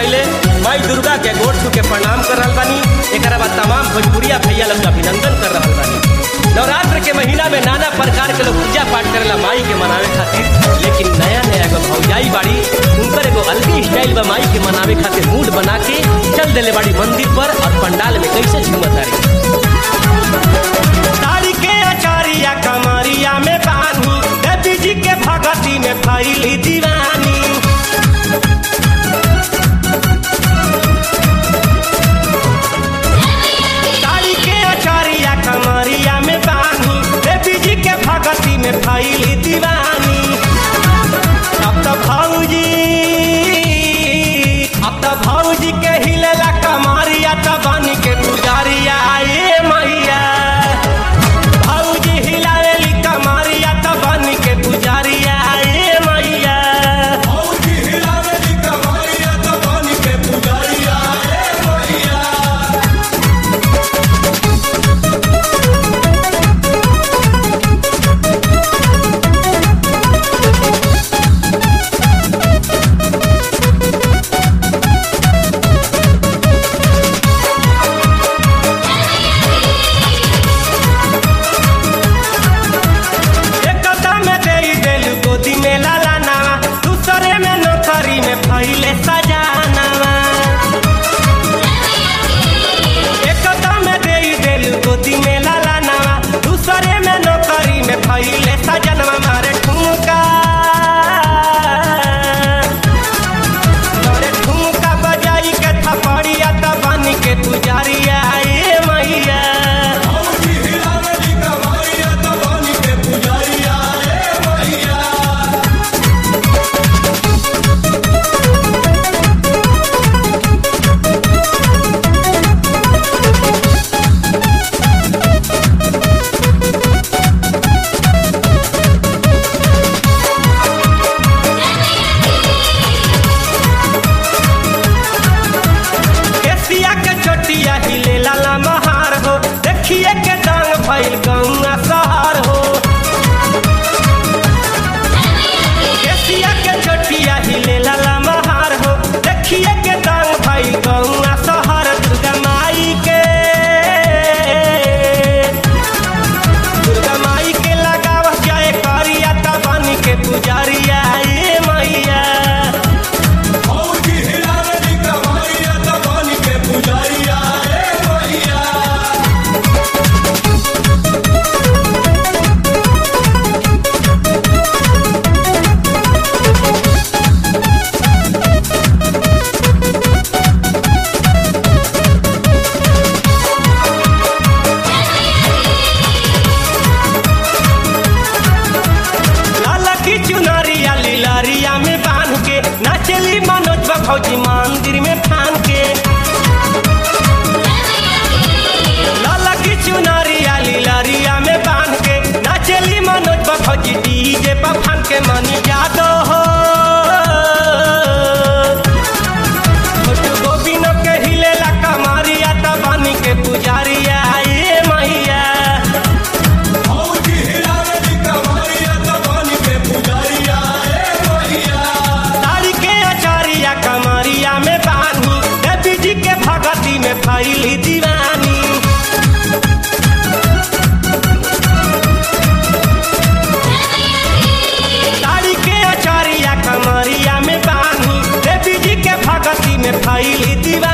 पहले माई दुर्गा के गोड़ छू के प्रणाम कर रहल बानी एकरा बाद तमाम भोजपुरिया भैया लोग का अभिनंदन कर रहल बानी नवरात्र के महीना में नाना प्रकार के लोग पूजा पाठ करेला माई के मनावे खातिर लेकिन नया नया एगो भौजाई बाड़ी उनकर एगो अलगे स्टाइल बा माई के मनावे खातिर मूड बना के चल देले बाड़ी मंदिर पर और पंडाल में कैसे झूमत तारी तारी के अचारिया कमरिया में बानी देवी जी के भगती में फैली दीवानी तारी के अचारिया कमरिया में बानी देवी जी के भगती में फैली दीवानी अब तो भौजी अब तो भौजी के हिलेला कमरिया तो बनी के पुजारिया ये मैया भौजी हिलावेली कमरिया तो बनी के पुजारिया ये मैया एक में दे देल गोदी में लाला नावा दूसरे में नौकरी में फैले सजानावा एक में दे देल गोदी में लाला नावा दूसरे में नौकरी में फैले सजनवा मारे ठुमका मारे ठुमका बजाई के थपड़िया त बन के पुजारिया ए मैया केसिया के चोटिया हिले लाला महार हो देखिए के डांग भइल गौआ सहार हो केसिया के चोटिया हिले लाला महार हो देखिए के डांग भइल गौआ सहार दुर्गा माई के दुर्गा माई के लगाव जाए करिया त बन के पुजारिया ए मैया लाला की चुनरिया लीलारिया में बांध के नाचली मनोज भौजी मंदिर में ठान के लाला की चुनरिया लीलारिया में बांध के नाचली मनोज भौजी डीजे पर फान के मनी जादो हो छोटू गोविंद के हिलेला कमरिया त बनी के पुजारिया ए मैया तारी के अचारिया कमरिया में बानी देवी जी के भगती में फैली दीवानी तारी के अचारिया कमरिया में बानी देवी जी के भगती में फैली दीवानी